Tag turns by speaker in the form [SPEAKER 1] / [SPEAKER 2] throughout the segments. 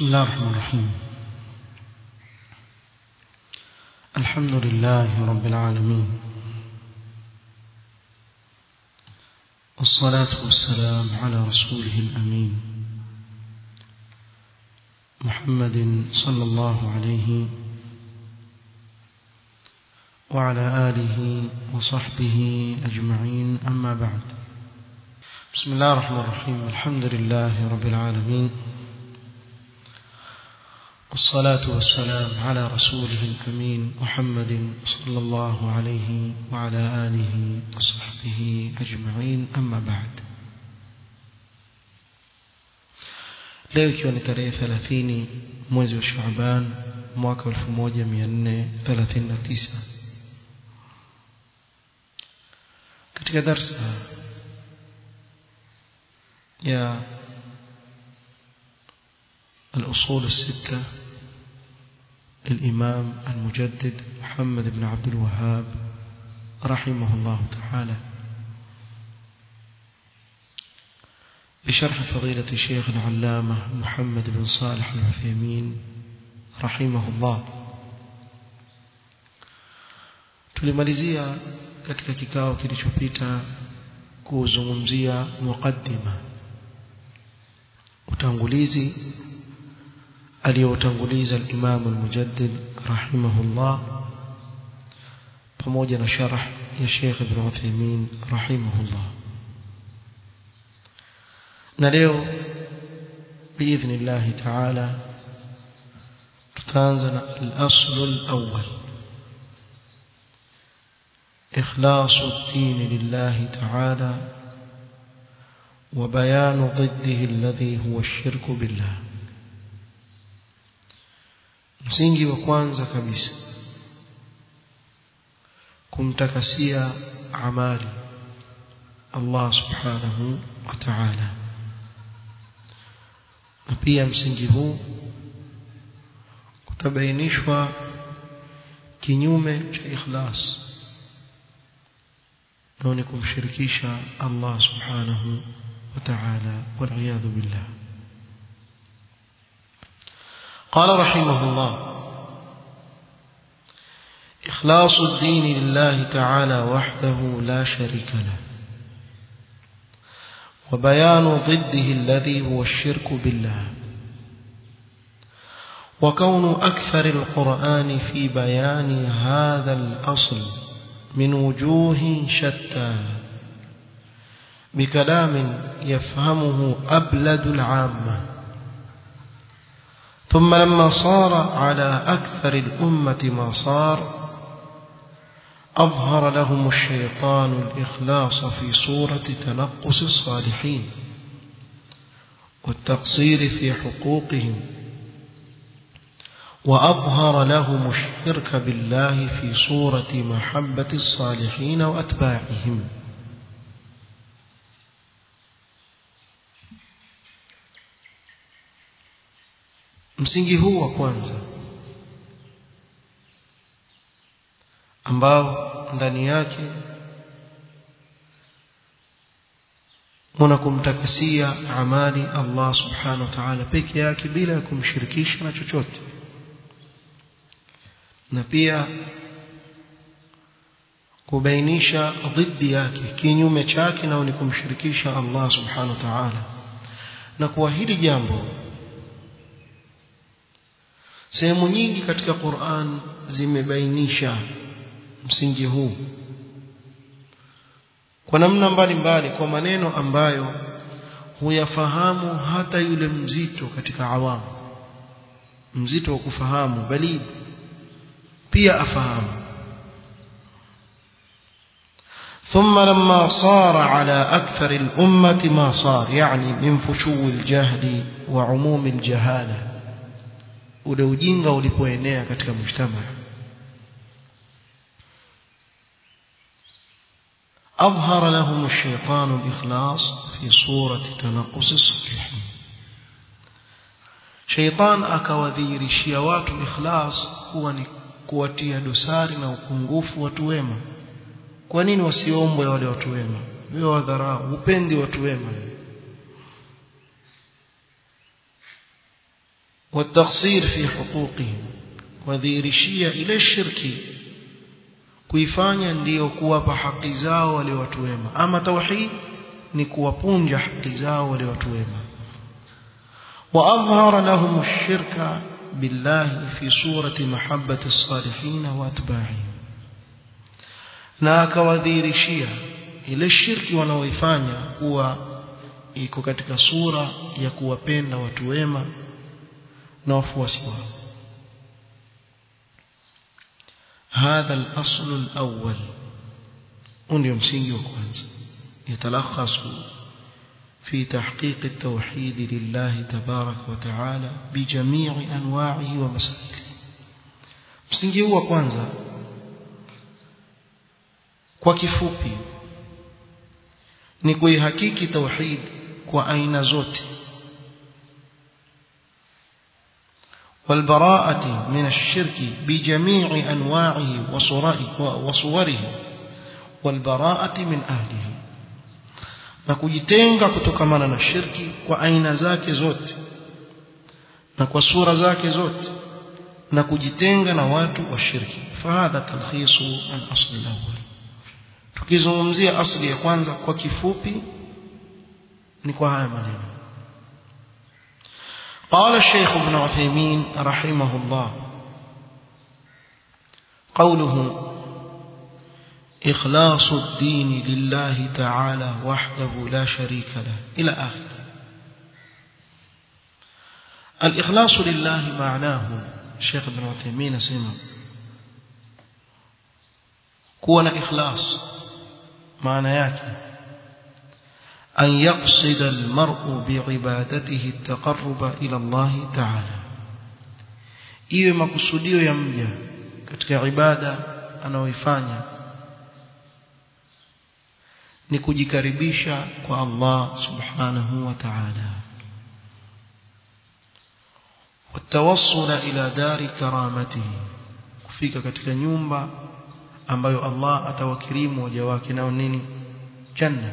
[SPEAKER 1] بسم الله الرحمن الرحيم الحمد لله رب العالمين والصلاة والسلام على رسوله الأمين محمد صلى الله عليه وعلى آله وصحبه أجمعين أما بعد بسم الله الرحمن الرحيم الحمد لله رب العالمين والصلاة والسلام على رسوله الأمين محمد صلى الله عليه وعلى آله وصحبه أجمعين أما بعد leo ikiwa ni tarehe 30 mwezi wa Shaaban mwaka 1439 katika darsa ya الأصول الستة للإمام المجدد محمد بن عبد الوهاب رحمه الله تعالى بشرح فضيلة الشيخ العلامة محمد بن صالح العثيمين رحمه الله tulimalizia katika kikao kilichopita kuzungumzia muqaddima utangulizi aliyoutanguliza al-Imam al-Mujaddid rahimahullah pamoja na sharh ya Sheikh Ibn Uthaymeen rahimahullah na leo biidhnillah ta'ala tutaanza na al-asl al-awwal إخلاص الدين لله تعالى وبيان ضده الذي هو الشرك بالله msingi wa kwanza kabisa kumtakasia amali Allah subhanahu wa ta'ala na pia msingi huu kutabainishwa kinyume cha ikhlas na ni kumshirikisha Allah subhanahu wa ta'ala wal iyadhu billah قال رحمه الله إخلاص الدين لله تعالى وحده لا شريك له وبيان ضده الذي هو الشرك بالله وكون أكثر القرآن في بيان هذا الأصل من وجوه شتى بكلام يفهمه أبلد العامة ثم لما صار على أكثر الأمة ما صار أظهر لهم الشيطان الإخلاص في صورة تنقص الصالحين والتقصير في حقوقهم وأظهر لهم الشرك بالله في صورة محبة الصالحين وأتباعهم msingi huu wa kwanza ambao ndani yake muna kumtakasia amali Allah subhanahu wa ta'ala peke yake bila ya kumshirikisha na chochote na pia kubainisha dhidi yake kinyume chake nao ni kumshirikisha Allah subhanahu wa ta'ala na kwa hili jambo sehemu nyingi katika Qur'an zimebainisha msingi huu kwa namna mbalimbali kwa maneno ambayo huyafahamu hata yule mzito katika awamu mzito wa kufahamu bali pia afahamu ثم لما صار على أكثر الأمة ما صار يعني من فشو الجهل وعموم الجهاله ule ujinga ulipoenea katika mshtama أظهر لهم الشيطان الإخلاص في صورة تنقص الصالحين شيطان akawadhihirishia watu ikhlas kuwa ni kuwatia dosari na upungufu watu wema kwa nini wasiombwe wale watu wema wewe wadharau upendi watu wema والتقصير في حقوقهم wadhihirishia ile shirki kuifanya ndiyo kuwapa haki zao wale watu wema ama tauhid ni kuwapunja haki zao wale watu wema واظهر لهم الشرك بالله في صورة محبة الصالحين واتباعهم na akawadhihirishia ile shirki wanaoifanya kuwa iko katika sura ya kuwapenda watu wema na wafuasi wao هذا الأصل الأول ndio msingi wa kwanza يتلخص في تحقيق التوحيد لله تبارك وتعالى بجميع أنواعه ومسائله msingi huu wa kwanza kwa kifupi ni kuihakiki tauhid kwa aina zote والبراءة من الشرك بجميع أنواعه وصوره والبراءة من أهله na kujitenga kutokamana na shirki kwa aina zake zote na kwa sura zake zote na kujitenga na watu wa shirki fahadha talkhisu al-asl al-awwal tukizungumzia asli ya kwanza kwa kifupi ni kwa haya maneno قال الشيخ ابن عثيمين رحمه الله قوله إخلاص الدين لله تعالى وحده لا شريك له إلى آخر الإخلاص لله معناه الشيخ ابن عثيمين سمع كون إخلاص معنى ياكي أن يقصد المرء بعبادته التقرب إلى الله تعالى iwe makusudio ya mja katika ibada anaoifanya ni kujikaribisha kwa Allah subhanahu wa ta'ala والتوصل إلى دار كرامته kufika katika nyumba ambayo Allah atawakirimu waja wake nao nini janna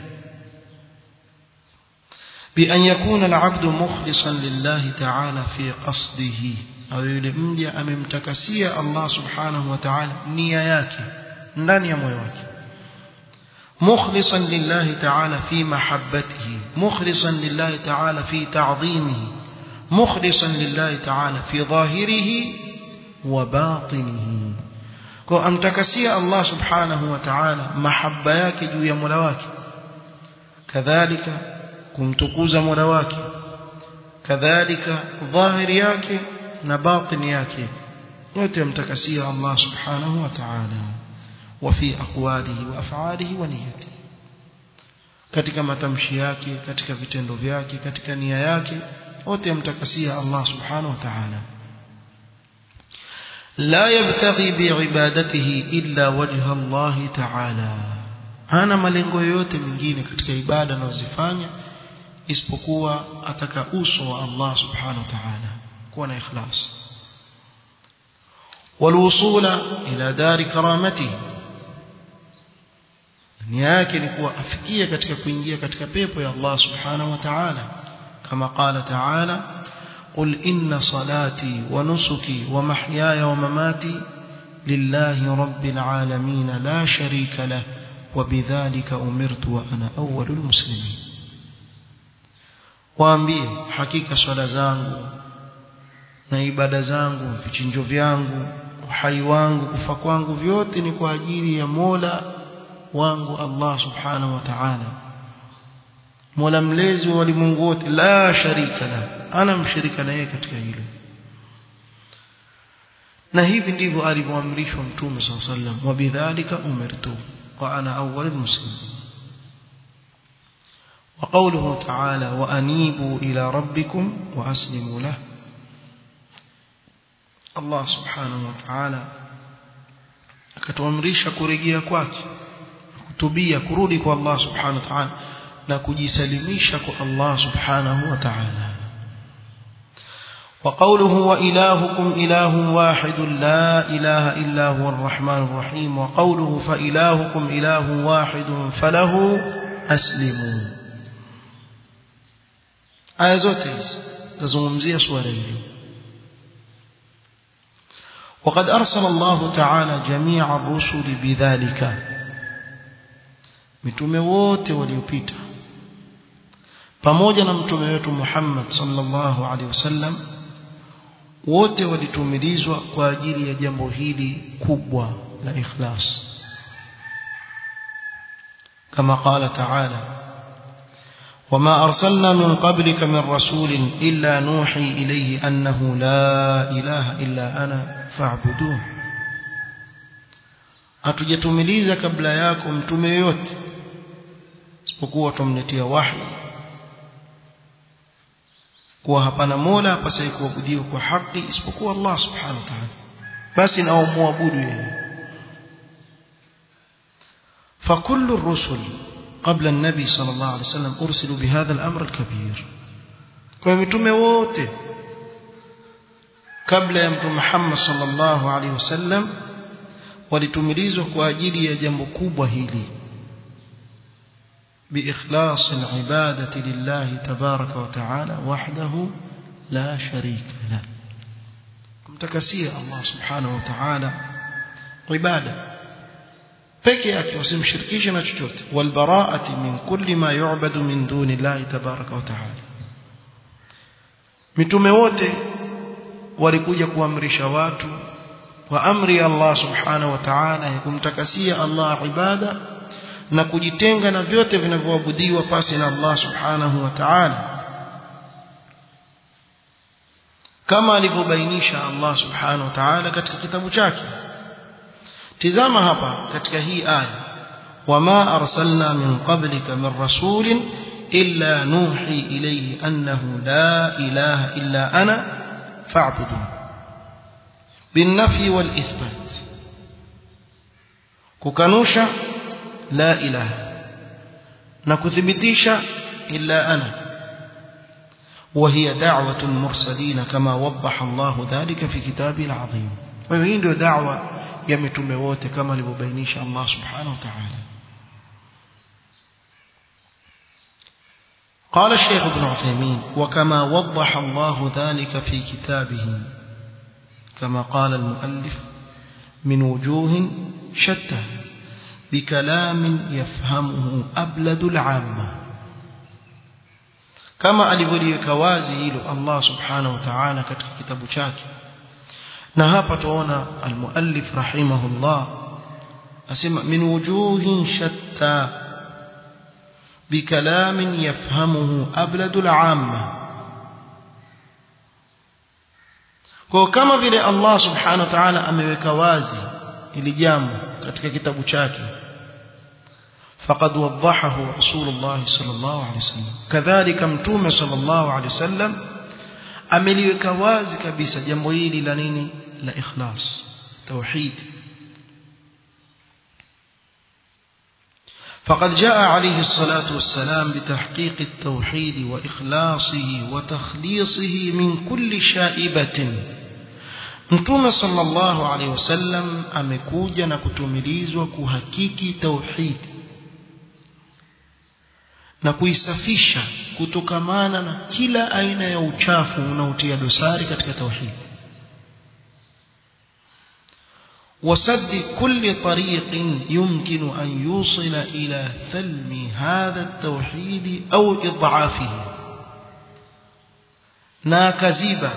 [SPEAKER 1] بأن يكون العبد مخلصا لله تعالى في قصده أو يلمجي أممتكسية الله سبحانه وتعالى نياياك ndani ya moyo wake مخلصا لله تعالى في محبته مخلصا لله تعالى في تعظيمه مخلصا لله تعالى في ظاهره وباطنه kwa amtakasia Allah subhanahu wa ta'ala mahaba yake juu ya Mola wake kadhalika kumtukuza Mola wake kadhalika dhahiri yake na batini yake yote amtakasia Allah subhanahu wa ta'ala وفي أقواله وأفعاله ونيته katika matamshi yake katika vitendo vyake katika nia yake wote amtakasia Allah subhanahu wa ta'ala la yabtaghi biibadatihi illa wajha Allah ta'ala hana malengo yoyote mengine katika ibada anazozifanya isipokuwa ataka uso wa Allah subhanahu wa ta'ala kuwa na ikhlas والوصول إلى دار كرامته nia yake ni kuwa afikie katika kuingia katika pepo ya Allah subhanahu wa ta'ala kama qala ta'ala qul inna salati wa nusuki wa mahyaya wa mamati lillahi rabbil alamin la sharika lah wa bidhalika umirtu wa ana awwalul muslimin waambie hakika swala zangu na ibada zangu vichinjo vyangu uhai wangu kufa kwangu vyote ni kwa ajili ya Mola wangu Allah subhanahu wa ta'ala Mola mlezi wa walimwengu wote la sharika la ana mshirika na yeye katika hilo na hivi ndivyo alivyoamrishwa mtume صلى الله عليه وسلم وبذلك umirtu wa ana awwalul muslimin وقوله تعالى وأنيبوا إلى ربكم وأسلموا له الله سبحانه وتعالى akatuamrisha kurejea kwake kutubia kurudi kwa Allah subhanahu wa ta'ala na kujisalimisha kwa Allah subhanahu wa ta'ala وقوله وإلهكم إله واحد لا إله إلا هو الرحمن الرحيم وقوله فإلهكم إله واحد فله أسلموا aya zote hizi zazungumzia suala hili وقد أرسل الله تعالى جميع الرسل بذلك mitume wote waliopita pamoja na mtume wetu Muhammad sallallahu alaihi wasallam wote walitumilizwa kwa ajili ya jambo hili kubwa la ikhlas kama qala ta'ala وما أرسلنا من قبلك من رسول إلا نوحي إليه أنه لا إله إلا أنا فاعبدون hatujatumiliza kabla yako mtume yote isipokuwa tumletea wahi kuwa hapana mola apasaye kuabudiwa kwa haki isipokuwa Allah subhanahu wa ta'ala basi na muabudu yeye فكل الرسل قبل النبي صلى الله عليه وسلم أرسلوا بهذا الأمر الكبير ومتومه wote kabla ya mtume Muhammad sallallahu alaihi wasallam walitumilizwa kwa ajili ya jambo kubwa hili بإخلاص العبادة لله تبارك وتعالى وحده لا شريك له kumtakasia Allah subhanahu wa ta'ala ibada peke yake usimshirikishe na chochote walbaraati min kulli ma yu'badu min duni Allah tabaraka wa ta'ala mitume wote walikuja kuamrisha watu kwa amri ya Allah subhanahu wa ta'ala ya kumtakasia Allah ibada na kujitenga na vyote vinavyoabudiwa pasi na Allah subhanahu wa ta'ala kama alivyobainisha Allah subhanahu wa ta'ala katika kitabu chake tizama hapa katika hii aya wama arsalna min qablika min rasulin illa nuhi ilayhi annahu la ilaha illa ana fa'budun بالنفي والإثبات kukanusha la ilaha na kuthibitisha illa ana وهي دعوة المرسلين كما وضح الله ذلك في كتابه العظيم وهي ndio da'wa ya mitume wote kama alivyobainisha Allah subhanahu wa ta'ala قال الشيخ ابن عثيمين وكما وضح الله ذلك في كتابه كما قال المؤلف من وجوه شتى بكلام يفهمه أبلد العامة كما alivyoliweka wazi hilo Allah subhanahu wa ta'ala katika kitabu chake na hapa tuona almuallif rahimahullah asema min wujuhin shatta bikalamin yafhamuhu abladul amma kwa kama vile Allah subhanahu wa ta'ala ameweka wazi ili jambo katika kitabu chake فقد وضحه رسول الله صلى الله عليه وسلم كذلك متوم صلى الله عليه وسلم ameliweka wazi kabisa jambo hili la nini la ikhlas tauhid فقد جاء عليه الصلاة والسلام بتحقيق التوحيد وإخلاصه وتخليصه من كل شائبة Mtume sallallahu alaihi wasallam amekuja na kutumilizwa kuhakiki tauhid na kuisafisha kutokamana na kila aina ya uchafu unaotia dosari katika tauhid وسد كل طريق يمكن أن يوصل إلى ثلم هذا التوحيد أو إضعافه ناكزيبا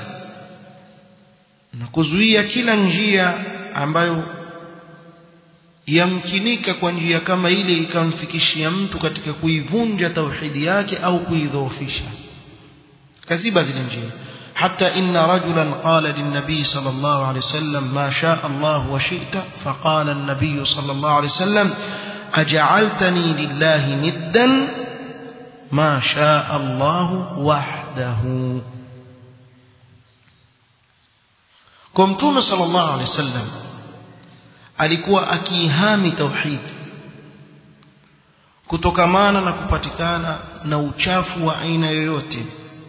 [SPEAKER 1] نكزوية كلا njia ambayo yamkinika kwa njia kama ile ikamfikishia mtu katika kuivunja tauhidi yake au kuidhoofisha kaziba zile njia حتى إن رجلا قال للنبي صلى الله عليه وسلم ما شاء الله وشئت فقال النبي صلى الله عليه وسلم أجعلتني لله ندا ما شاء الله وحده كمتوم صلى الله عليه وسلم alikuwa akihami tauhid kutokamana na kupatikana na uchafu wa aina yoyote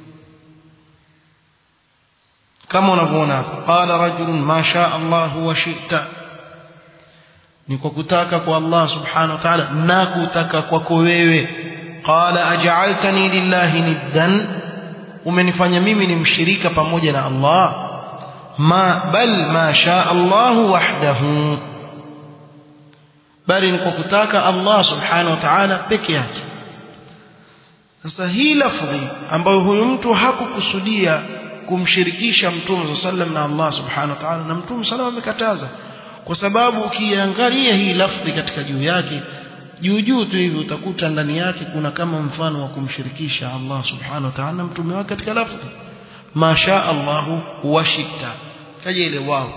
[SPEAKER 1] kama unavyoona hapa qala rajulun ma shaa Allah wa shi'ta ni kwa kutaka kwa Allah subhanahu wa ta'ala na kutaka kwako wewe qala aj'altani lillahi niddan umenifanya mimi ni mshirika pamoja na Allah ma bal ma shaa Allah wahdahu bali ni kwa kutaka Allah subhanahu wa ta'ala peke yake sasa hii lafdhi ambayo huyu mtu hakukusudia kumshirikisha mtume sallam na Allah subhanahu wa ta'ala na mtume sallam amekataza kwa sababu ukiangalia hii lafdhi katika juu yake juu juu tu hivi utakuta ndani yake kuna kama mfano wa kumshirikisha Allah subhanahu wa ta'ala na mtume wake katika lafdhi masha Allah washita kaja ile wao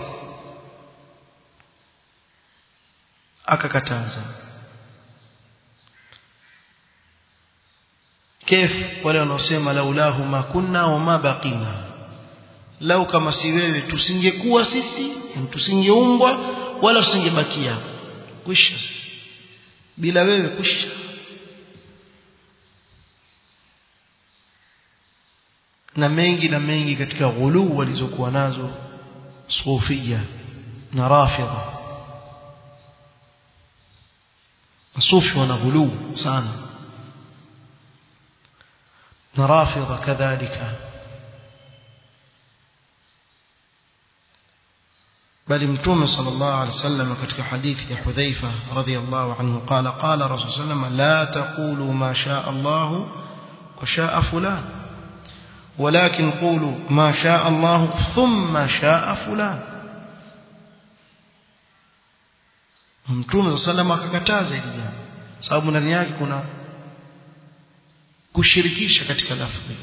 [SPEAKER 1] akakataza kif wale wanaosema laulahu ma kunna wa ma baqina lau kama si wewe tusingekuwa sisi tusingeumbwa wala tusingebakia kwisha bila wewe kwisha na mengi na mengi katika ghuluu walizokuwa nazo sufia na rafidha masufi wana ghuluu sana na rafidha kadhalika bali mtume sallallahu alaihi wasallam katika hadithi ya Hudhaifa radhiyallahu anhu qala qala rasul sallam la taqulu ma shaa Allah wa shaa fulan ولكن قولوا ما شاء الله ثم شاء فلان mtume sallam akakataza hili jambo sababu ndani yake kuna kushirikisha katika lafzi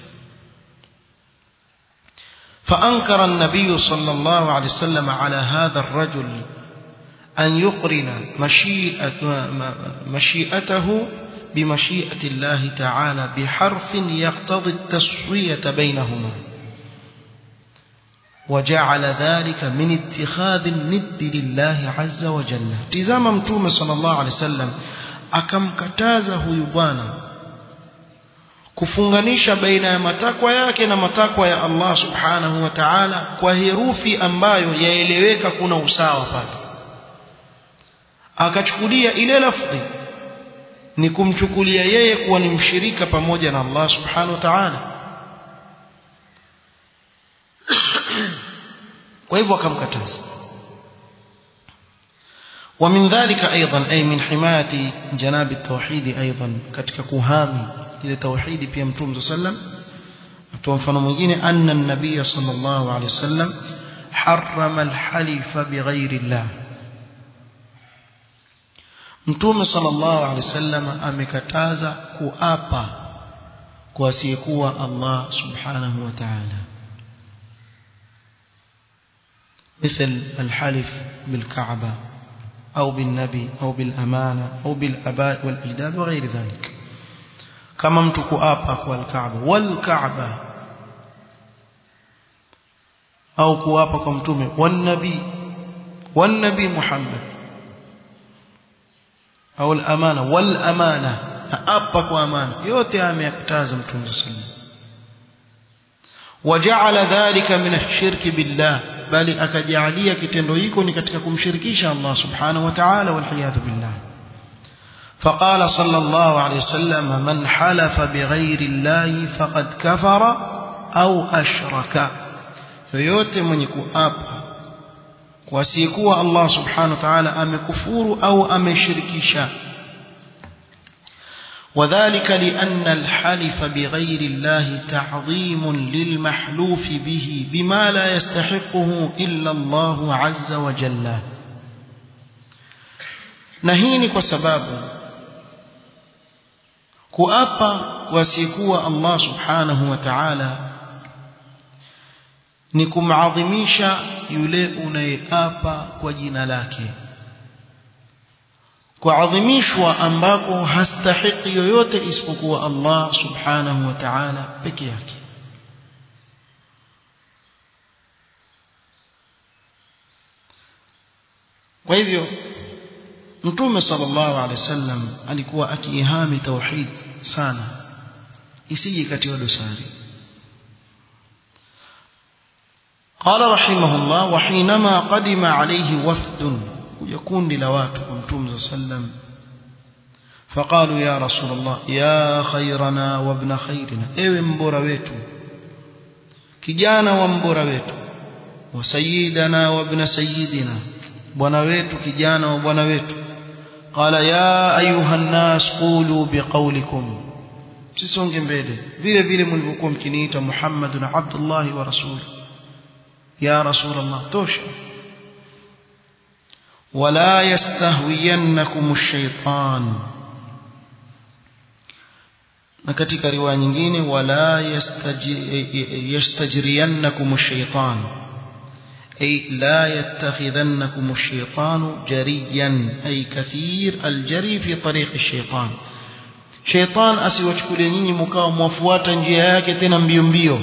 [SPEAKER 1] فأنكر النبي صلى الله عليه وسلم على هذا الرجل أن يقرن مشيئة مشيئته بمشيئة الله تعالى بحرف يقتضي التسوية بينهما وجعل ذلك من اتخاذ الند لله عز وجل تزام متوم صلى الله عليه وسلم akamkataza huyu bwana kufunganisha baina ya matakwa yake na matakwa ya Allah subhanahu wa ta'ala kwa herufi ambayo yaeleweka kuna usawa pale akachukulia ile lafdhi ni kumchukulia yeye kuwa ni mshirika pamoja na Allah subhanahu wa ta'ala kwa hivyo akamkataza ومن ذلك أيضا أي من حماية جناب التوحيد أيضا كتك كهامي إلى توحيد في أمتوم صلى الله عليه وسلم مفano mwingine أن النبي صلى الله عليه وسلم حرم الحلف بغير الله Mtume sallallahu alaihi wasallam amekataza kuapa kwa asiyekuwa Allah subhanahu wa ta'ala. مثل الحلف بالكعبة أو بالنبي أو بالأمانة أو بالأباء والإجداد وغير ذلك كما متكو آبا والكعبة والكعبة أو كوابا كمتومي والنبي والنبي محمد au al-amana wal amana hapa kwa amana yote ameyakataza mtume sallallahu waja'ala dhalika min ash-shirki billah bali akajalia kitendo hiko ni katika kumshirikisha Allah subhanahu wa ta'ala wal hiyadhu billah فقال صلى الله عليه وسلم من حلف بغير الله فقد كفر أو أشرك yoyote mwenye kuapa kwa asiyekuwa Allah subhanahu wa ta'ala amekufuru au ameshirikisha وذلك لأن الحلف بغير الله تعظيم للمحلوف به بما لا يستحقه إلا الله عز وجل نهيني كسباب كؤابا وسيكوا الله سبحانه وتعالى ni kumadhimisha yule unayeapa kwa jina lake kuadhimishwa ambako hastahiki yoyote isipokuwa Allah subhanahu wa ta'ala peke yake kwa hivyo mtume sallallahu alaihi wasallam alikuwa akiihami tauhid sana isije katiwa dosari قال رحمه الله وحينما قدم عليه وفد يكون لوات ومتوم صلى الله عليه وسلم فقالوا يا رسول الله يا خيرنا وابن خيرنا ايوه mbora wetu kijana wa mbora wetu وسيدنا وابن سيدنا bwana wetu kijana wa bwana wetu qala ya ayuha nnas qulu biqaulikum msisonge mbele vile vile mlivyokuwa mkiniita muhammadun abdullahi wa rasul ya rasul allah tosha wala yastahwiyannakum ash-shaytan na katika riwaya nyingine wala yastajriyannakum ash-shaytan أي لا يتخذنكم الشيطان جريا أي كثير الجري في طريق الشيطان شيطان asiwachukulie nyinyi mkao mwafuata njia yake tena mbio mbio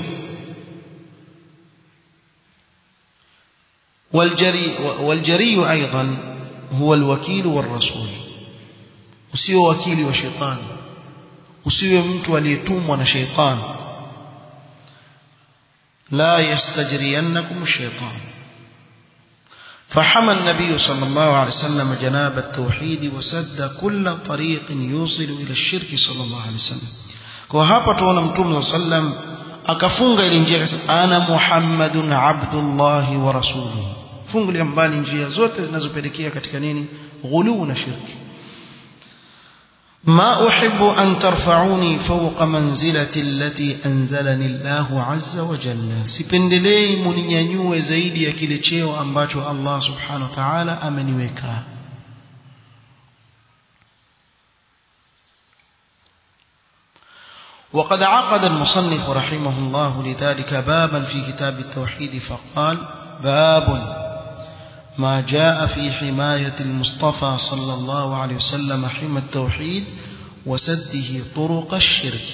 [SPEAKER 1] والجري والجري أيضا هو الوكيل والرسول usiwe wakili wa shetani usiwe mtu aliyetumwa na shetani لا يستجرينكم الشيطان فحمى النبي صلى الله عليه وسلم جناب التوحيد وسد كل طريق يوصل إلى الشرك صلى الله عليه وسلم kwa hapa tuona mtume sallam akafunga ile njia akasema ana muhammadun abdullahi wa rasuluhu fungulia mbali njia zote zinazopelekea katika nini ghuluu na shirki ما أحب أن ترفعوني فوق منزلة التي أنزلني الله عز وجل sipendelei muninyanyue zaidi ya kile cheo ambacho Allah subhanahu wa ta'ala ameniweka وقد عقد المصنف رحمه الله لذلك بابا في كتاب التوحيد فقال باب ما جاء في حماية المصطفى صلى الله عليه وسلم حمى التوحيد وسده طرق الشرك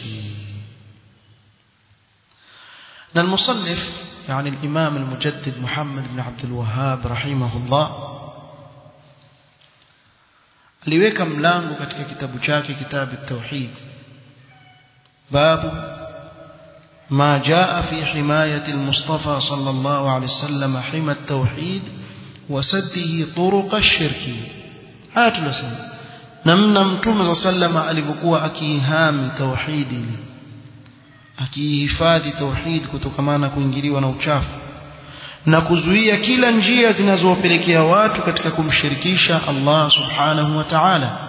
[SPEAKER 1] المصنف يعني الإمام المجدد محمد بن عبد الوهاب رحمه الله aliweka mlango katika kitabu chake kitabu التوحيد باب ما جاء في حماية المصطفى صلى الله عليه وسلم حمى التوحيد وسده طرق الشرك haya tunasema namna mtume sa sallama alivyokuwa akihami tauhidi akihifadhi tauhid kutokamana na kuingiliwa na uchafu na kuzuia kila njia zinazowapelekea watu katika kumshirikisha Allah subhanahu wa ta'ala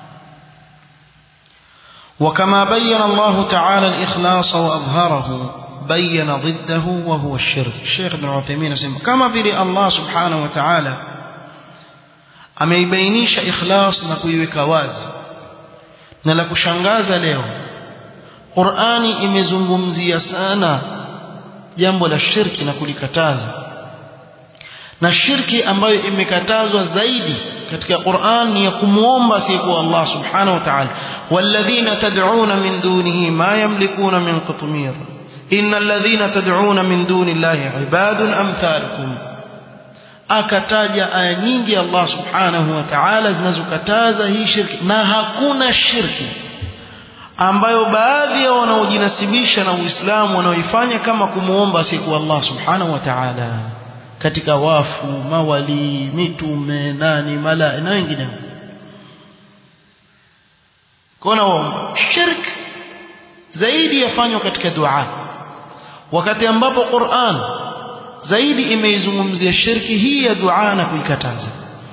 [SPEAKER 1] وكما بين الله تعالى الإخلاص وأظهره بين ضده وهو الشرك الشيخ ابن عثيمين اسمه كما بلي الله سبحانه وتعالى ameibainisha ikhlas na kuiweka wazi na la kushangaza leo Qur'ani imezungumzia sana jambo la shirki na kulikataza na shirki ambayo imekatazwa zaidi katika Qur'an ni ya kumuomba asiyekuwa Allah subhanahu wa ta'ala walladhina tad'una min dunihi ma yamlikuna min qitmir innal ladhina tad'una min duni llahi ibadun amthalukum akataja aya nyingi Allah subhanahu wa ta'ala zinazokataza hii shirki na hakuna shirki ambayo baadhi ya wanaojinasibisha na Uislamu wanaoifanya kama kumuomba asiyekuwa Allah subhanahu wa ta'ala katika wafu mawali mitume nani mala na wengineo kona waomba shirk zaidi yafanywa katika dua wakati ambapo Qur'an zaidi imeizungumzia shirki hii ya dua na kuikataza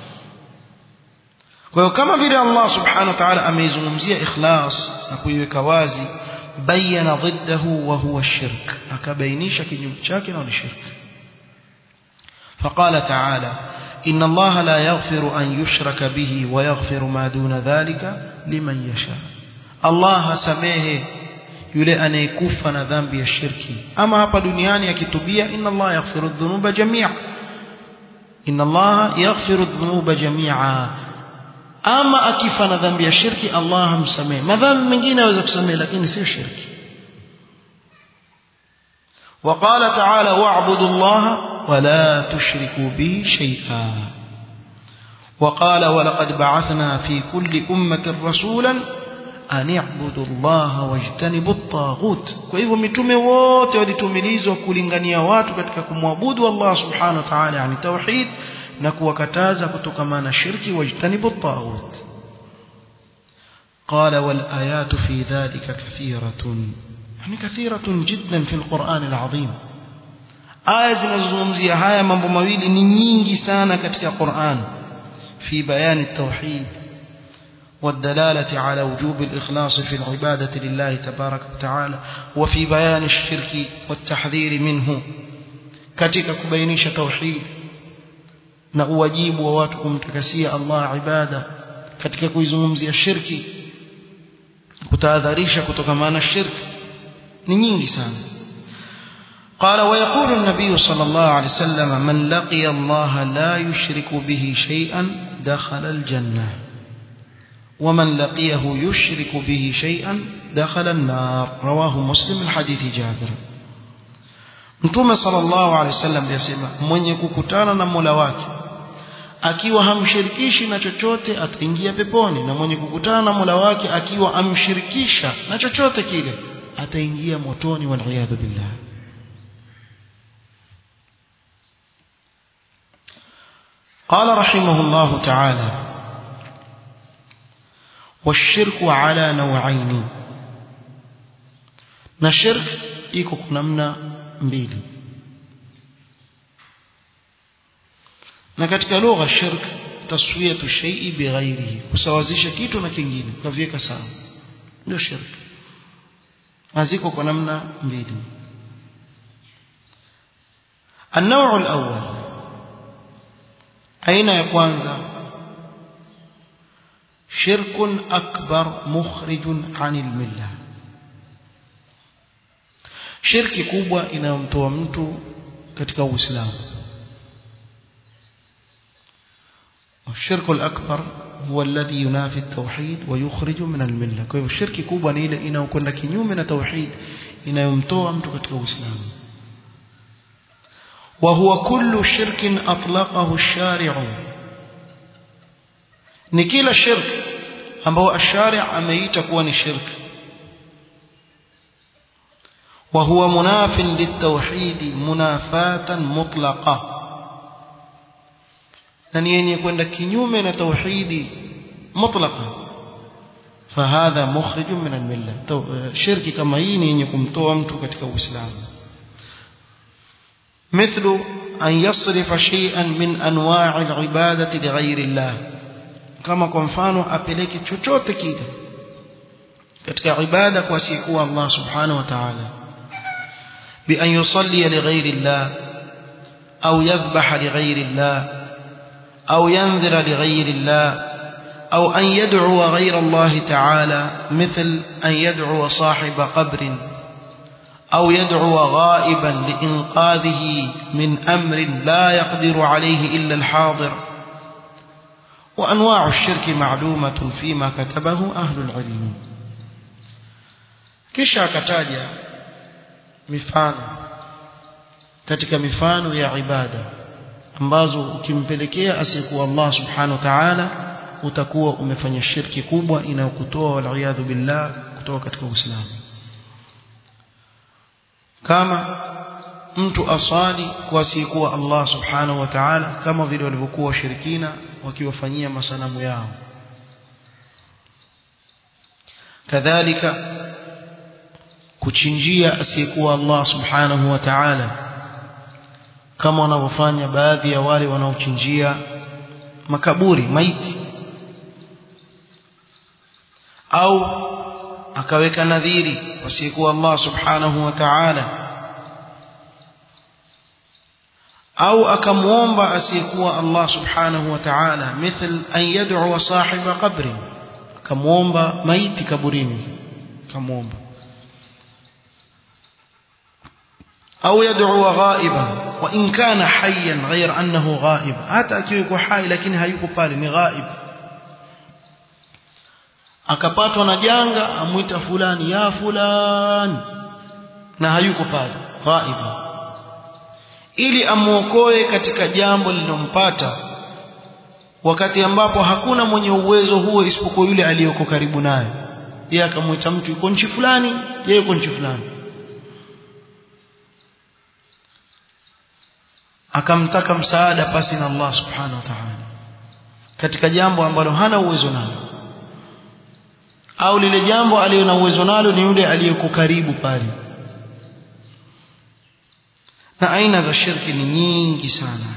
[SPEAKER 1] kwa hiyo kama vile Allah subhanahu wa ta'ala ameizungumzia ikhlas na kuiweka wazi bayana ضده وهو الشرك akabainisha kinyume chake na ni shirki فقال تعالى إن الله لا يغفر أن يشرك به ويغفر ما دون ذلك لمن يشاء الله سميه yule anayekufa na dhambi ya shirki ama hapa duniani akitubia inna Allah yaghfiru dhunuba jamia inna Allah yaghfiru dhunuba jamia ama akifa na dhambi ya shirki Allah hamsamehe madhambi mengine aweza kusamehe lakini sio shirki وقال تعالى واعبدوا الله ولا تشركوا به شيئا وقال ولقد بعثنا في كل أمة رسولا أن اعبدوا الله واجتنبوا الطاغوت kwa hivyo mitume wote walitumilizwa kulingania watu katika kumwabudu Allah subhanahu wa ta'ala yani tauhid na kuwakataza kutokamana shirki wajtanibu at-taghut قال والآيات في ذلك كثيرة يعني كثيرة جدا في القرآن العظيم aya zinazozungumzia haya mambo mawili ni nyingi sana katika Qur'an fi bayani tauhid والدلالة على وجوب الإخلاص في العبادة لله تبارك وتعالى وفي بيان الشرك والتحذير منه katika kubainisha tauhid na uwajibu wa watu kumtakasia Allah ibada katika kuizungumzia shirki kutahadharisha kutokana na shirki ni nyingi sana قال ويقول النبي صلى الله عليه وسلم من لقي الله لا يشرك به شيئا دخل الجنة ومن لقيه يشرك به شيئا دخل النار رواه مسلم من حديث جابر Mtume sallallahu alaihi wasallam yasema mwenye kukutana na Mola wake akiwa hamshirikishi na chochote ataingia peponi na mwenye kukutana na Mola wake akiwa amshirikisha na chochote kile ataingia motoni wal billah قال رحمه الله تعالى والشرك على نوعين na shirk iko kuna namna mbili na katika lugha shirk taswiyatu shay'i bighairihi kusawazisha kitu na kingine kaviweka sawa ndio shirk aziko kwa namna mbili النوع الأول aina ya kwanza shirkun akbar mukhrijun anil millah shirki kubwa inayomtoa mtu katika uislamu الشرك الأكبر هو الذي ينافي التوحيد ويخرج من الملة kwa hivyo shirki kubwa ni ile inayokwenda kinyume na tauhid inayomtoa mtu katika uislamu وهو كل شرك أطلقه الشارع ni kila shirk ambao ashari ameita kuwa ni shirk وهو مناف للتوحيد منافاة مطلقة na ni yenye kwenda kinyume na tauhidi mutlaqan fahadha mukhrijun min almilla shirki kama hii ni yenye kumtoa mtu katika uislamu مثل أن يصرف شيئا من أنواع العبادة لغير الله كما كنفانو أبليك chochote kile katika ibada kwa siku Allah subhanahu wa ta'ala bi an yusalli li ghayri Allah au yadhbah li ghayri Allah au yanzira li ghayri Allah أو أن يدعو غير الله تعالى مثل أن يدعو صاحب قبر أو يدعو غائبا لإنقاذه من أمر لا يقدر عليه إلا الحاضر وأنواع الشرك معلومة فيما كتبه أهل العلم kisha akataja mifano katika mifano ya ibada ambazo ukimpelekea asiyekuwa Allah subhanahu wa ta'ala utakuwa umefanya shirki kubwa inayokutoa wal billah kutoka katika Uislamu kama mtu asali kwa asiyekuwa Allah subhanahu wa ta'ala kama vile walivyokuwa washirikina wakiwafanyia masanamu yao kadhalika kuchinjia asiyekuwa Allah subhanahu wa ta'ala kama wanavyofanya baadhi ya wale wanaochinjia makaburi maiti au akaweka nadhiri wasiyekuwa Allah subhanahu wa ta'ala au akamuomba asiyekuwa Allah subhanahu wa ta'ala mithl an yad'u sahiba qabri akamuomba maiti kaburini akamuomba au yad'u ghaiban wa in kana hayyan ghayr annahu ghaib hata akiwa yuko hai lakini hayuko pale ni ghaib akapatwa na janga amwita fulani ya fulani na hayuko pale ghaiba ili amuokoe katika jambo lilompata wakati ambapo hakuna mwenye uwezo huo isipokuwa yule aliyoko karibu naye yeye akamwita mtu yuko nchi fulani yeye yuko nchi fulani akamtaka msaada pasi na Allah subhanahu wa ta'ala katika jambo ambalo hana uwezo nalo au lile jambo aliyo na uwezo nalo ni yule aliyeko karibu pale na aina za shirki ni nyingi sana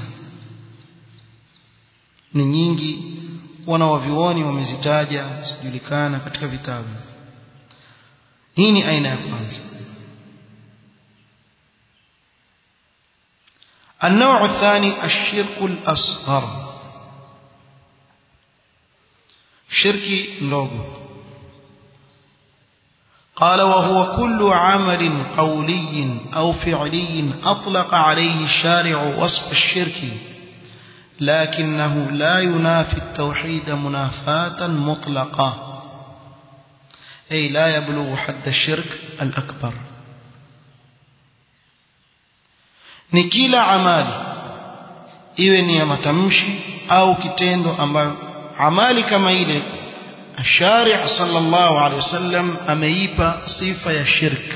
[SPEAKER 1] ni nyingi wanawavioni wamezitaja zijulikana katika vitabu hii ni aina ya kwanza النوع الثاني الشرك الأصغر شرك نوغو قال وهو كل عمل قولي أو فعلي أطلق عليه الشارع وصف الشرك لكنه لا ينافي التوحيد منافاة مطلقة أي لا يبلغ حد الشرك الأكبر ni kila amali iwe ni ya matamshi au kitendo ambayo amali kama ile الشارع صلى الله عليه وسلم ameipa sifa ya shirk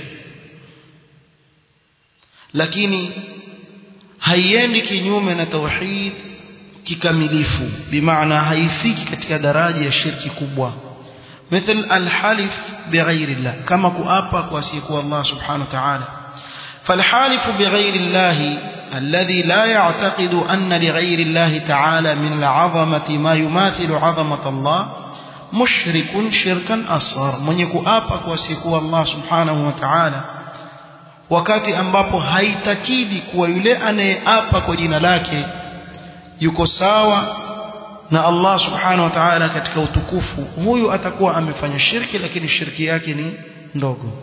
[SPEAKER 1] lakini haiendi kinyume na tauhid kikamilifu bimaana haifiki katika daraja ya shirki kubwa مثل الحلف بغير الله كما كؤابا كواسيكو الله سبحانه وتعالى فالحالف بغير الله الذي لا يعتقد أن لغير الله تعالى من العظمة ما يماثل عظمة الله مشرك شركا أصغر من يكؤابا كواسيكو الله سبحانه وتعالى wakati ambapo haitakidi kuwa yule anayeapa kwa jina lake yuko sawa na Allah subhanahu wa ta'ala katika utukufu huyu atakuwa amefanya shirki lakini shirki yake ni ndogo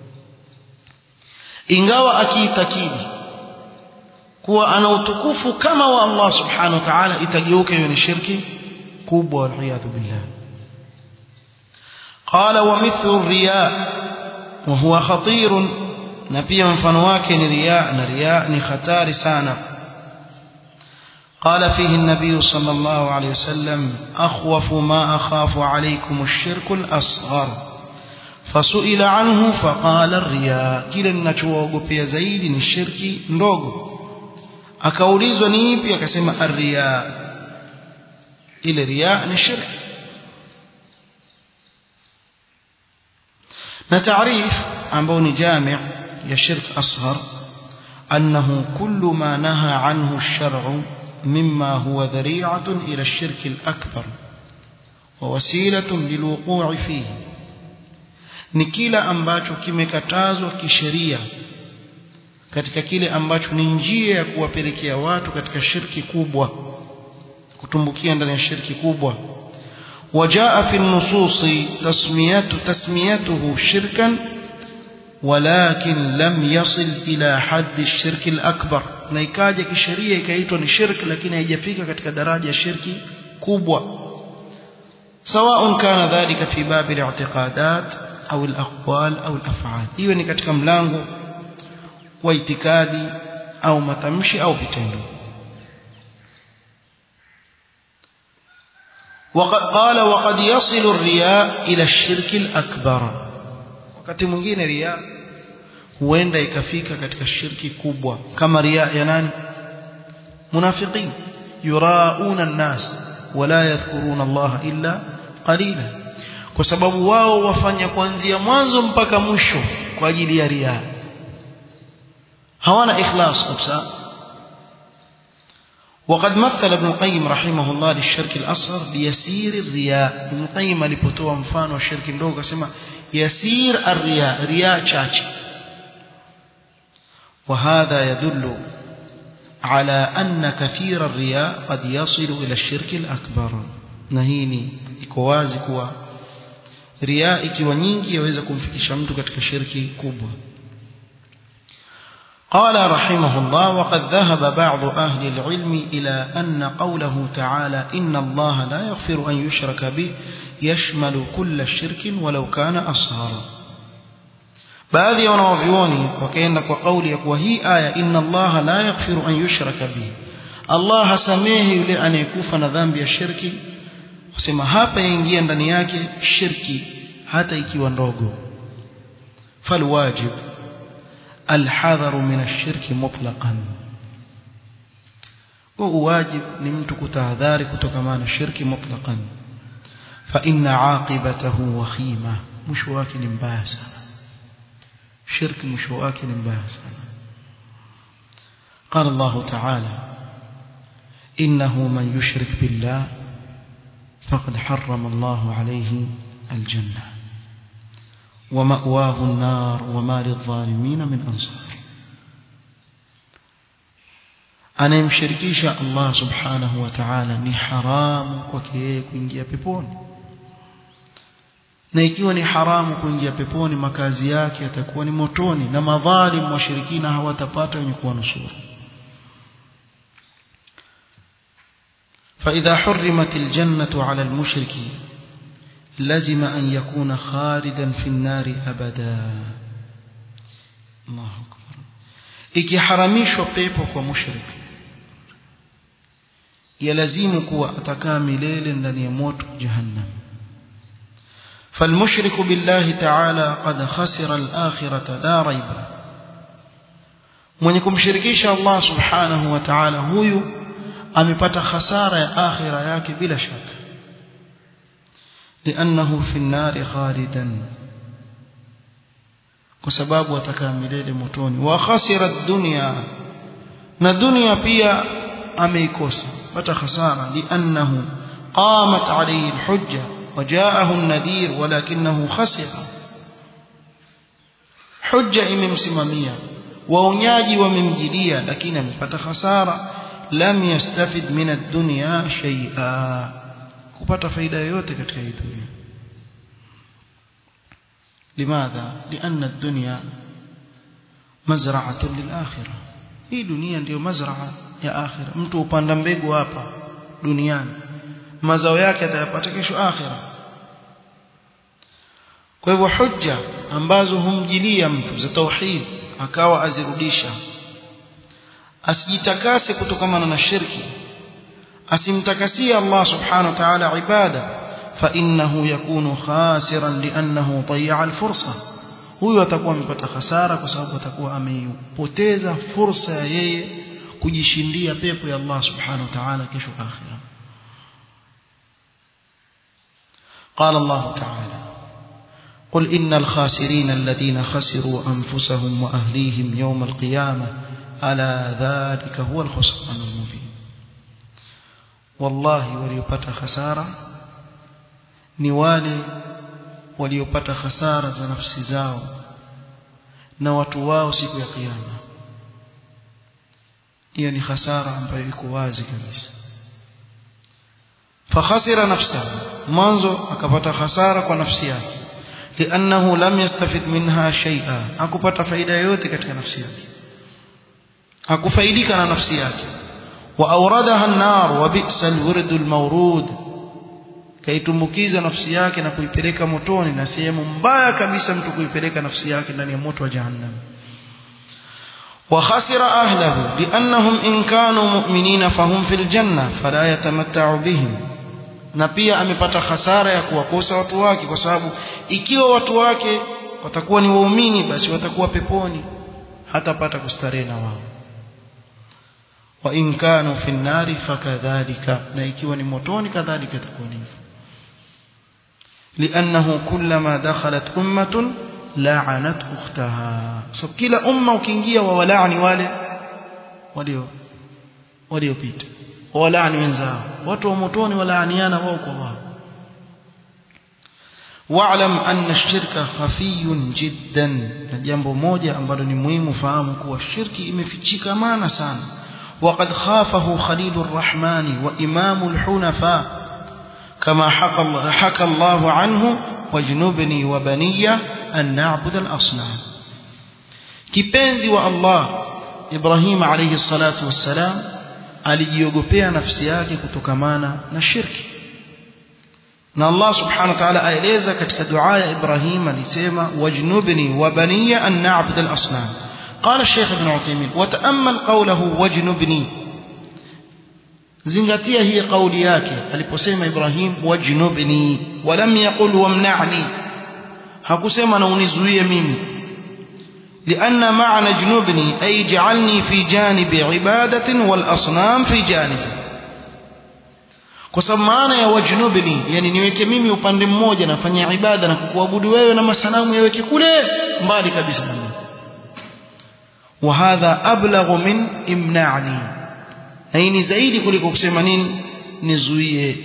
[SPEAKER 1] ingawa akiitakidi kuwa ana utukufu kama wa Allah subhanahu wa ta'ala itageuka hiyo ni shirki kubwa waliyadhu billah qala wa mithlu riya wa huwa khatir na pia mfano wake ni riya na riya ni hatari sana قال فيه النبي صلى الله عليه وسلم أخوف ما أخاف عليكم الشرك الأصغر فسئل عنه فقال الرياء kile ninachoogopea zaidi ni shirki ndogo akaulizwa ni ipi akasema arriya ile riya ni shirki na taarif ambao ni jami' ya shirk asghar annahu kullu ma naha anhu ash-shar'u مما هو ذريعة إلى الشرك الأكبر ووسيلة للوقوع فيه ni kila ambacho kimekatazwa kisheria katika kile ambacho ni njia ya kuwapelekea watu katika shirki kubwa kutumbukia ndani ya shirki kubwa wajaa fi nususi tasmiyatu tasmiyatuhu shirkan walakin lam yasil ila haddi ash-shirk al-akbar na ikaja kisheria ikaitwa ni shirk lakini haijafika katika daraja ya shirki kubwa سواء كان ذلك في باب الاعتقادات أو الأقوال أو الأفعال iwe ni katika mlango wa itikadi au matamshi au vitendo وقد قال وقد يصل الرياء إلى الشرك الأكبر wakati mwingine riya huenda ikafika katika shirki kubwa kama riya ya nani munafiqin yurauna an-nas wala yadhkuruna Allah illa qalila kwa sababu wao wafanya kuanzia mwanzo mpaka mwisho kwa ajili ya riya hawana ikhlas kabisa وقد مثل ابن القيم رحمه الله للشرك الأصغر بيسير الرياء ابن القيم alipotoa mfano wa shirki ndogo akasema يسير الرياء رياء chache وهذا يدل على أن كثير الرياء قد يصل إلى الشرك الأكبر نهيني ikowazi kuwa riaa ikiwa nyingi yaweza kumfikisha mtu katika shirki kubwa قال رحمه الله وقد ذهب بعض أهل العلم إلى أن قوله تعالى إن الله لا يغفر أن يشرك به يشمل كل شرك ولو كان أصغر baadhi ya wanawavyuoni wakaenda kwa kauli ya kuwa hii aya inna allaha la yaghfiru an yushraka bihi allah hasamehe yule anayekufa na dhambi ya shirki kusema hapa yaingia ndani yake shirki hata ikiwa ndogo falwajib alhadharu min ashirki mutlaqan kwa uwajib ni mtu kutahadhari kutokana na shirki mutlaqan fa inna aqibatahu wakhima mwisho wake ni mbaya sana shirki mwisho wake ni mbaya sana قال الله تعالى إنه من يشرك بالله فقد حرم الله عليه الجنة ومأواه النار وما للظالمين من أنصار anayemshirikisha Allah subhanahu wa ta'ala ni haramu kwake yeye kuingia peponi na ikiwa ni haramu kuingia peponi makazi yake yatakuwa ni motoni na madhalim washirikina hawatapata wenye kuwanusuru فإذا حرمت الجنة على المشرك لزم أن يكون خالدا في النار أبدا الله أكبر ikiharamishwa pepo kwa mushrik yalazimu kuwa atakaa milele ndani ya moto jahannam فالمشرك بالله تعالى قد خسر الآخرة لا ريب mwenye kumshirikisha Allah subhanahu wa ta'ala huyu amepata hasara ya akhira yake bila shaka لأنه في النار خالدا kwa sababu atakaa milele motoni wa khasira dunya na dunia pia ameikosa pata hasara liannahu qamat alayhi alhujja وجاءه النذير ولكنه خسر حجة imemsimamia waonyaji wamemjilia lakini amepata hasara lam yastafid min ad-dunya shay'a kupata faida yoyote katika hii dunia لماذا لأن الدنيا مزرعة للآخرة hii dunia ndiyo mazraa ya akhira mtu upanda mbegu hapa duniani mazao yake atayapata kesho akhira kwa hivyo hujja ambazo humjilia mtu za tauhid akawa azirudisha asijitakase kutokamana na shirki asimtakasie Allah subhanahu wa ta'ala ibada فإنه يكون خاسرا لأنه ضيع الفرصة huyo atakuwa amepata hasara kwa sababu atakuwa ameipoteza fursa ya yeye kujishindia pepo ya Allah subhanahu wa ta'ala kesho akhira قال الله تعالى قل إن الخاسرين الذين خسروا أنفسهم وأهليهم يوم القيامة ألا ذلك هو الخسران المبين والله وليبت خسارة ni wale waliopata hasara za nafsi zao na watu wao siku ya kiyama hiyo ni hasara ambayo iko wazi kabisa fakhasira nafsahu mwanzo akapata hasara kwa nafsi yake liannahu lam yastafid minha shay'a hakupata faida yoyote katika nafsi yake hakufaidika na nafsi yake wa awradaha an-nar wa bi'sa al-wird al-mawrud kaitumbukiza nafsi yake na kuipeleka motoni na sehemu mbaya kabisa mtu kuipeleka nafsi yake ndani ya moto wa jahannam وخسر أهله لأنهم إن كانوا مؤمنين فهم في الجنة فلا يتمتع بهم na pia amepata hasara ya kuwakosa watu wake kwa sababu ikiwa watu wake watakuwa ni waumini basi watakuwa peponi hatapata kustarehe na wao wa in kanu fi nnari fakadhalika na ikiwa ni motoni kadhalika itakuwa hivyo لأنه كلما دخلت أمة لعنت أختها so kila umma ukiingia wawalaani wale walio waliopita walaani wenzao watu wa motoni walaaniana wao kwa wao واعلم أن الشرك خفي جدا na jambo moja ambalo ni muhimu fahamu kuwa shirki imefichika maana sana وقد خافه خليل الرحمن وإمام الحنفاء كما حكى, حكى الله عنه واجنبني وبني أن نعبد الأصنام kipenzi wa Allah Ibrahim alayhi salatu wassalam alijiogopea nafsi yake kutokamana na shirki na Allah subhanahu wa ta'ala aeleza katika dua ya Ibrahim alisema wajnubni wa baniya an na'budu al-asnam قال الشيخ ابن عثيمين وتأمل قوله واجنبني zingatia hii kauli yake aliposema Ibrahim wajnubni walam yaqul wamna'ni hakusema na unizuie mimi لأن معنى جنوبني أي جعلني في جانب عبادة والأصنام في جانب kwa sababu maana ya wajnubni yani niweke mimi upande mmoja nafanya ibada na kukuabudu wewe na masanamu yaweke kule mbali kabisa na mimi وهذا أبلغ من إمنعني أي نزايد كلك كسمانين نزويه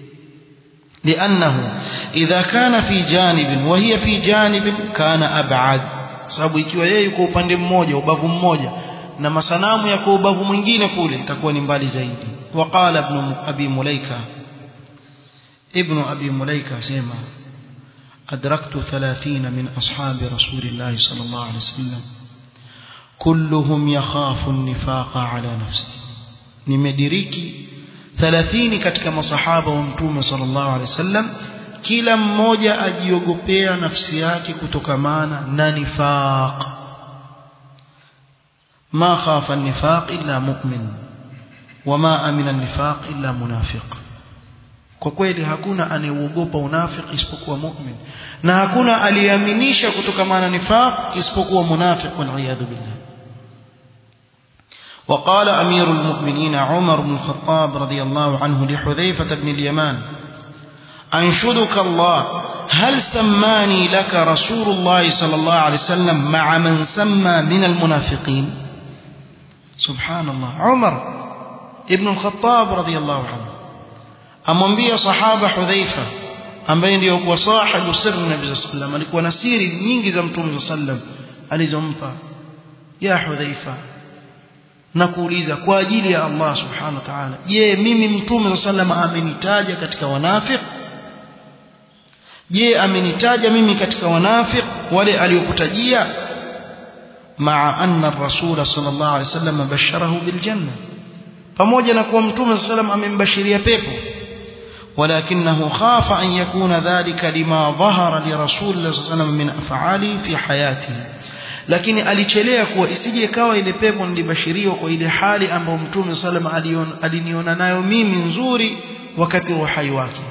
[SPEAKER 1] لأنه إذا كان في جانب وهي في جانب كان أبعد sababu ikiwa yeye yuko upande mmoja ubavu mmoja na masanamu yako ubavu mwingine kule itakuwa ni mbali zaidi waqala ibn abi mulaika ibn abi mulaika sema adraktu 30 min ashabi rasulillah sallallahu alaihi wasallam kulluhum yakhafu an-nifaqa ala nafsihi nimediriki 30 katika masahaba wa mtume sallallahu alaihi wasallam kila mmoja ajiogopea nafsi yake kutokamana na nifaq ma khafa an-nifaq illa mu'min wama amina an-nifaq illa munafiq kwa kweli hakuna anayeuogopa unafiki isipokuwa mu'min na hakuna aliyeaminisha kutokamana na nifaq isipokuwa munafiq wal billah وقال أمير المؤمنين عمر بن الخطاب رضي الله عنه لحذيفة بن اليمان أنشدك الله هل سماني لك رسول الله صلى الله عليه وسلم مع من سمى من المنافقين سبحان الله عمر ابن الخطاب رضي الله عنه amwambia sahaba hudhaifa ambaye ndio kwa sahibu sirri nabii sallallahu alayhi wasallam alikuwa na siri nyingi za mtume sallallahu alayhi wasallam alizompa ya hudhaifa na kuuliza kwa ajili ya Allah subhanahu wa ta'ala je mimi mtume sallallahu alayhi amenitaja katika wanafiq je amenitaja mimi katika wanafiq wale aliokutajia maa anna ar-rasul sallallahu alayhi wasallam basharahu bil janna pamoja na kuwa mtume sallallahu amembashiria pepo ولكنه خاف أن يكون ذلك لما ظهر لرسول الله صلى الله عليه وسلم من أفعاله في حياته lakini alichelea kuwa isije ikawa ile pepo nilibashiriwa kwa ile hali ambayo mtume sallam aliniona nayo mimi nzuri wakati wa uhai wake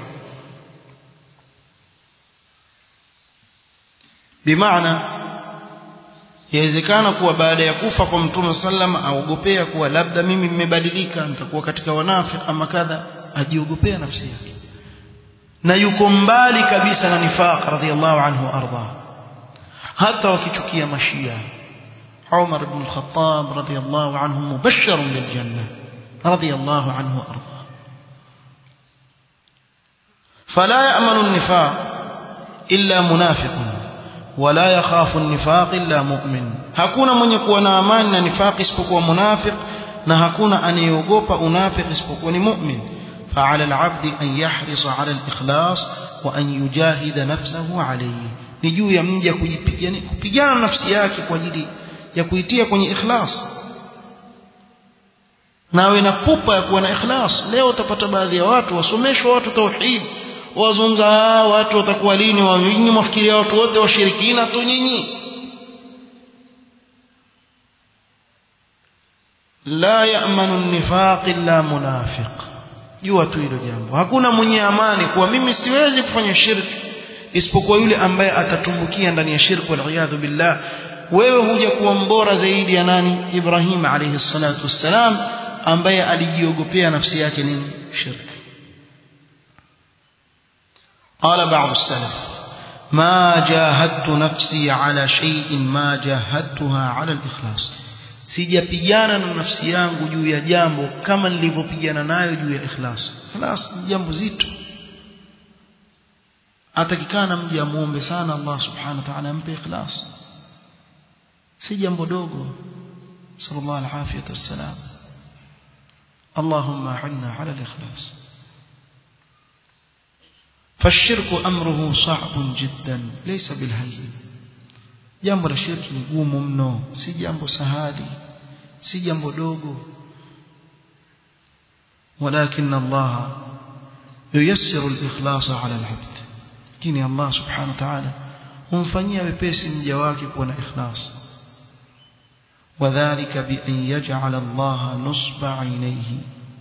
[SPEAKER 1] bimaana yawezekana kuwa baada ya kufa kwa mtume sallam aogopea kuwa labda mimi nimebadilika nitakuwa katika wanafiki ama kadha ajiogopea nafsi yake na yuko mbali kabisa na nifaq radhiallahu anhu arda hata wakichukia mashia Umar ibn al-Khattab radhiallahu anhu mubashshar bil janna radhiallahu anhu arda فلا يأمن النفاق إلا منافق ولا يخاف النفاق إلا مؤمن hakuna mwenye kuwa na amani na nifaq isipokuwa munafiq na hakuna anayeogopa unafiq isipokuwa ni mu'min فعلى العبد أن يحرص على الإخلاص وأن يجاهد نفسه عليه ni juu ya mja kujipigania kupigana nafsi yake kwa ajili ya kuitia kwenye ikhlas nawe na pupa ya kuwa na ikhlas leo utapata baadhi ya watu wasomeshwa watu tauhid wazungumza watu watakuwa lini wanyinyi mafikiria watu wote washirikina tu nyinyi la ya'manu an-nifaq illa munafiq jua tu hilo jambo hakuna mwenye amani kuwa mimi siwezi kufanya shirki isipokuwa yule ambaye atatumbukia ndani ya shirki wal billah wewe huja kuwa mbora zaidi ya nani Ibrahim alayhi salatu wassalam ambaye alijiogopea nafsi yake nini shirki قال بعض السلف ما جاهدت نفسي على شيء ما جاهدتها على الإخلاص sijapigana na nafsi yangu juu ya jambo kama nilivyopigana nayo juu ya ikhlas ikhlas ni jambo zito atakikana mje amuombe sana Allah subhanahu wa ta'ala ampe ikhlas si jambo dogo sallallahu alaihi wasallam اللهم أعنا على الإخلاص فالشرك أمره صعب جدا ليس بالهين jambo la shirki ni gumu mno si jambo sahali si jambo dogo ولكن الله ييسر الإخلاص على العبد lakini Allah subhanahu wa ta'ala humfanyia wepesi mja wake kuwa na ikhlas وذلك بأن يجعل الله نصب عينيه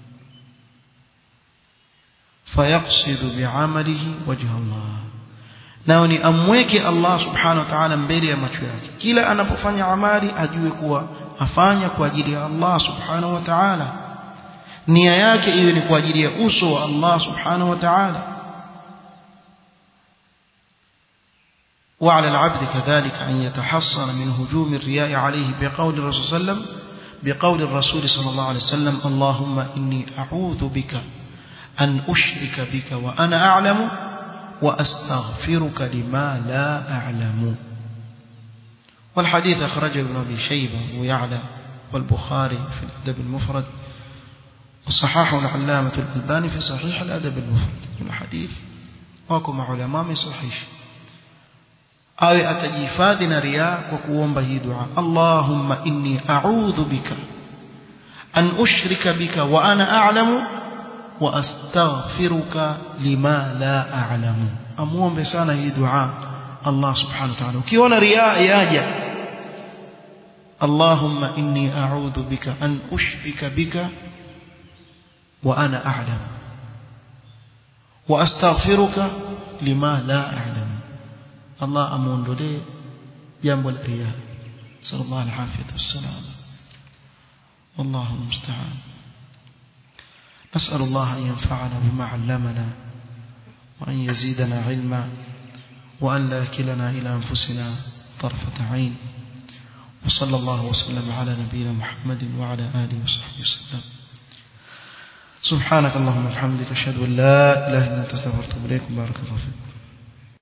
[SPEAKER 1] فيقصد بعمله وجه الله nao ni amweke Allah subhanahu wa ta'ala mbele ya macho yake kila anapofanya amali ajue kuwa afanya kwa ajili ya Allah subhanahu wa ta'ala nia yake iwe ni kwa ajili ya uso wa Allah subhanahu wa ta'ala وعلى العبد كذلك أن يتحصن من هجوم الرياء عليه بقول الرسول صلى الله عليه وسلم بقول الرسول صلى الله عليه وسلم اللهم إني أعوذ بك أن أشرك بك وأنا أعلم وأستغفرك لما لا أعلم والحديث أخرجه ابن أبي شيبة ويعلى والبخاري في الأدب المفرد وصححه العلامة الألباني في صحيح الأدب المفرد الحديث وكما علماء صحيح awe atajihifadhi na riaa kwa kuomba hii dua Allahumma inni a'udhu bika an ushrika bika wa ana a'lamu wa astaghfiruka lima la a'lamu amuombe sana hii dua Allah subhanahu wa ta'ala ukiona riaa yaja Allahumma inni a'udhu bika an ushrika bika wa ana a'lamu wa astaghfiruka lima la a'lamu Allah amuondolee jambo la riya sallallahu alaihi wasallam والله المستعان نسأل الله أن ينفعنا بما علمنا وأن يزيدنا علما وأن لا كلنا إلى أنفسنا طرفة عين وصلى الله وسلم على نبينا محمد وعلى آله وصحبه وسلم سبحانك اللهم وبحمدك أشهد أن لا إله إلا أنت استغفرك وأتوب إليك بارك الله فيكم